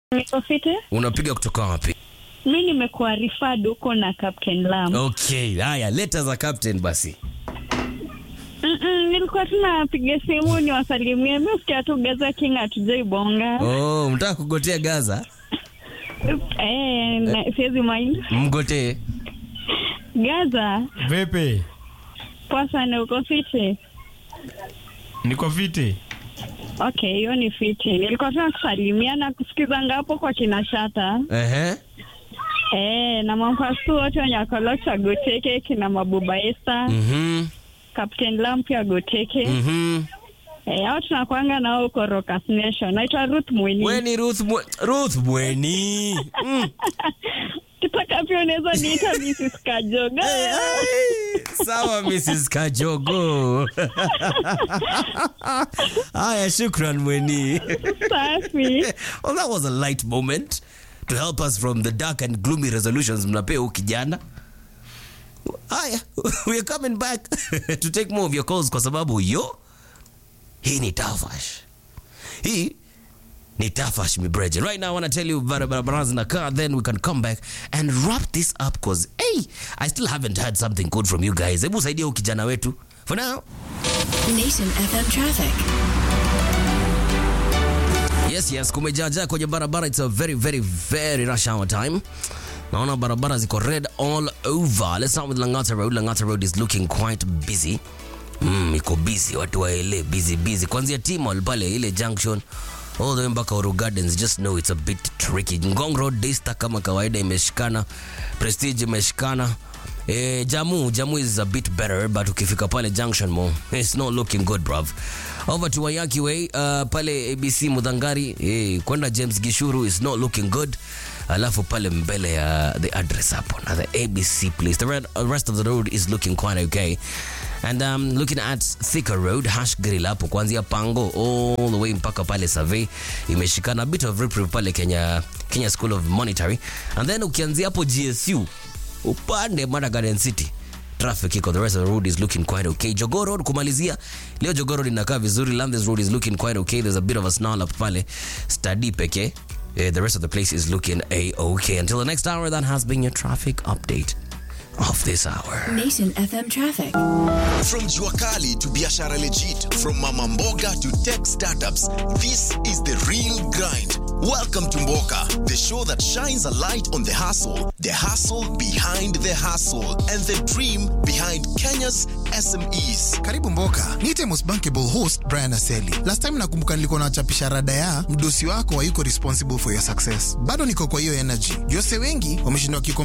Niko fiti. Unapiga kutoka wapi? Mi nimekuwa referred huko na Captain Lam. Okay, haya leta za captain basi. Mm-mm, nilikuwa tunapiga simu niwasalimie. Mi usikia tu Gaza King hatujaibonga. Oh, mtaka kugotea Gaza? Eh, na- siwezi mind. Mgotee. Gaza, Vipi? poa sana, uko fiti? Niko fiti. Okay, hiyo ni fiti. Nilikuwa tuna kusalimia na kusikizanga hapo kwa kina Shata. Ehe. Eh, na mampastu wote wenye wakolocha Goteke, kina Mabuba Esther, Mhm. Captain Lam pia Goteke. Mhm. Eh, hao tunakwanga nao huko Rockers Nation. Naitwa Ruth Mwini. Wewe ni Ruth Mwe Ruth Mweni. Mm. Kitaka pia unaweza niita Mrs. Kajoga. Hey, hey. Sawa Mrs. Kajogo. Haya, shukran Mweni. Safi. well, that was a light moment to help us from the dark and gloomy resolutions mnapea huu kijana. Haya, we are coming back to take more of your calls kwa sababu yo hii ni Tafash. Hii ni Tafash Mibreje. Right now I want to tell you barabara zinakaa then we can come back and wrap this up cause hey, I still haven't heard something good from you guys. Hebu saidia huu kijana wetu. For now, Nation FM traffic. Yes, yes, kumejaajaa kwenye barabara. It's a very, very, very rush hour time. Naona barabara ziko red all over. Let's start with Langata Road. Langata Road is looking quite busy. Mm, iko busy, watu waele busy busy. Kuanzia T-Mall pale ile junction all the way mpaka Uru Gardens, just know it's a bit tricky. Ngong Road Daystar kama kawaida imeshikana, Prestige imeshikana. Eh, Jamu, Jamu is a bit better but ukifika pale Junction Mall, it's not looking good bruv. Over to Wayaki Way, uh, pale ABC Mudhangari, eh, kwenda James Gishuru is not looking good. Alafu pale mbele ya the address hapo na the ABC place. The red, uh, rest of the road is looking quite okay. And um, looking at Thika Road, Hash Grill hapo kuanzia Pango all the way mpaka pale Survey imeshikana a bit of reprieve pale Kenya, Kenya School of Monetary. And then ukianzia hapo GSU upande Mara Garden City traffic iko the rest of the road is looking quite okay Jogoo Road kumalizia leo Jogoo Road inakaa vizuri Landis Road is looking quite okay there's a bit of a snarl up pale study pekee Eh, the rest of the place is looking a-okay until the next hour that has been your traffic update of this hour Nation FM traffic. From Juakali to Biashara Legit, from Mama Mboga to tech startups, this is the real grind. Welcome to Mboka, the show that shines a light on the hustle, the hustle behind the hustle, and the dream behind Kenya's SMEs. karibu mboka niite most bankable host brian aseli last time nakumbuka nilikuwa nachapisha rada ya mdosi wako hayuko responsible for your success bado niko kwa hiyo energy jose wengi wameshindwa kiko